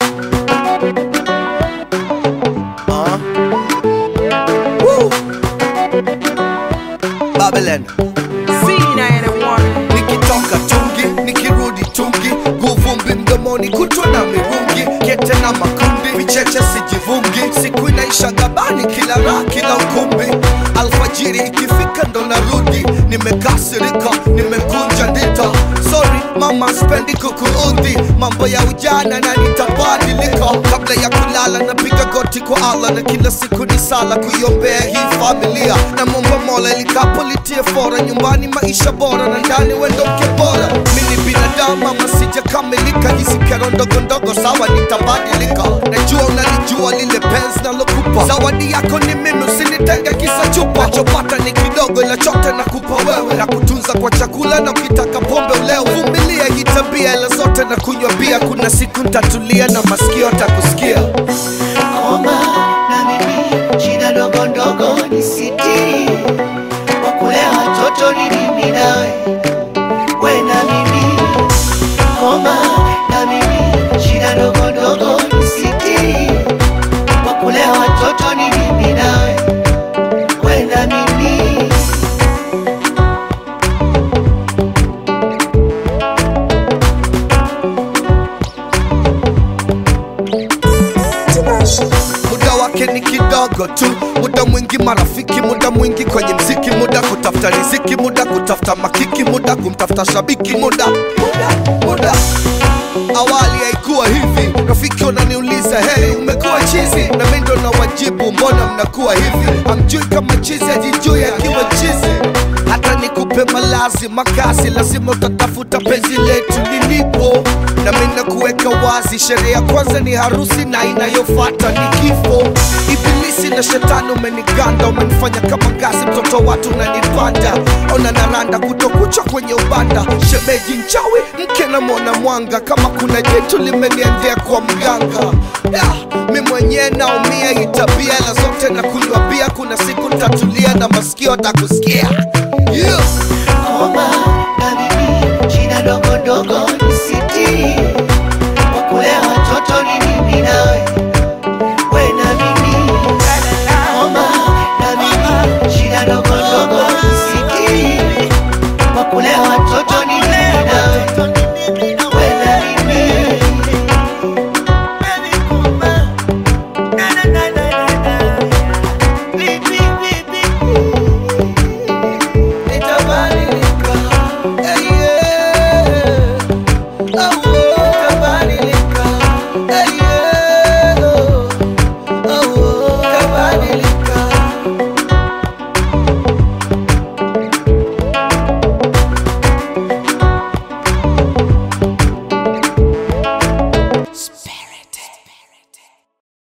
Uh. Woo. Babylon nikitoka tungi nikirudi tungi guvumbi mdomoni kutwa na mirungi kete na makundi vicheche sijivungi siku inaisha gabani kila raha kila ukumbi alfajiri ikifika ndo narudi nimekasirika nimekunja ndita sorry mama spendi kukuudhi mambo ya ujana na nitabadilika kabla ya kulala napiga goti kwa allah na kila siku ni sala kuiombea hii familia na momba mola likapo litie fora nyumbani maisha bora na ndani wendo mke bora mini binadamu ama sijakamilika hizi kero ndogo ndogo sawa nitabadilika najua unalijua lile penzi nalokupa zawadi yako ni mimi usinitenge kisa chupa nachopata ni kidogo ila chote nakupa wewe na kutunza kwa chakula na ukitaka pombe ulewe vumilia hii tabia ila zote na kunywa bia kuna siku ntatulia na masikio takusikia Omba na mimi shida ndogo ndogo ni sitiri, kwa kulea watoto ni mimi nawe, we na mimi. Omba na mimi shida ndogo ndogo ni sitiri, kwa kulea watoto ni mimi nawe, we na mimi. muda wake ni kidogo tu muda mwingi marafiki muda mwingi kwenye mziki muda kutafuta riziki muda kutafuta makiki muda kumtafuta shabiki muda muda muda awali haikuwa hivi rafiki unaniuliza heri umekuwa chizi na mi ndo na wajibu mbona mnakuwa hivi amjui kama chizi ajijui akiwa chizi hata nikupe malazi makazi lazima utatafuta penzi letu lilipo na mi nakuweka wazi sherehe ya kwanza ni harusi na inayofata ni kifo ibilisi na shetani umeniganda umenifanya kama ngazi mtoto watu unanipanda ona naranda kutokucha kwenye ubanda shemeji nchawi mke na mwana mwanga kama kuna jitu limeniendea kwa mganga yeah, mi mwenyewe naumia hii tabia ila zote na kunywa bia kuna siku ntatulia na masikio takusikia yeah. Omba na mimi shida ndogo ndogo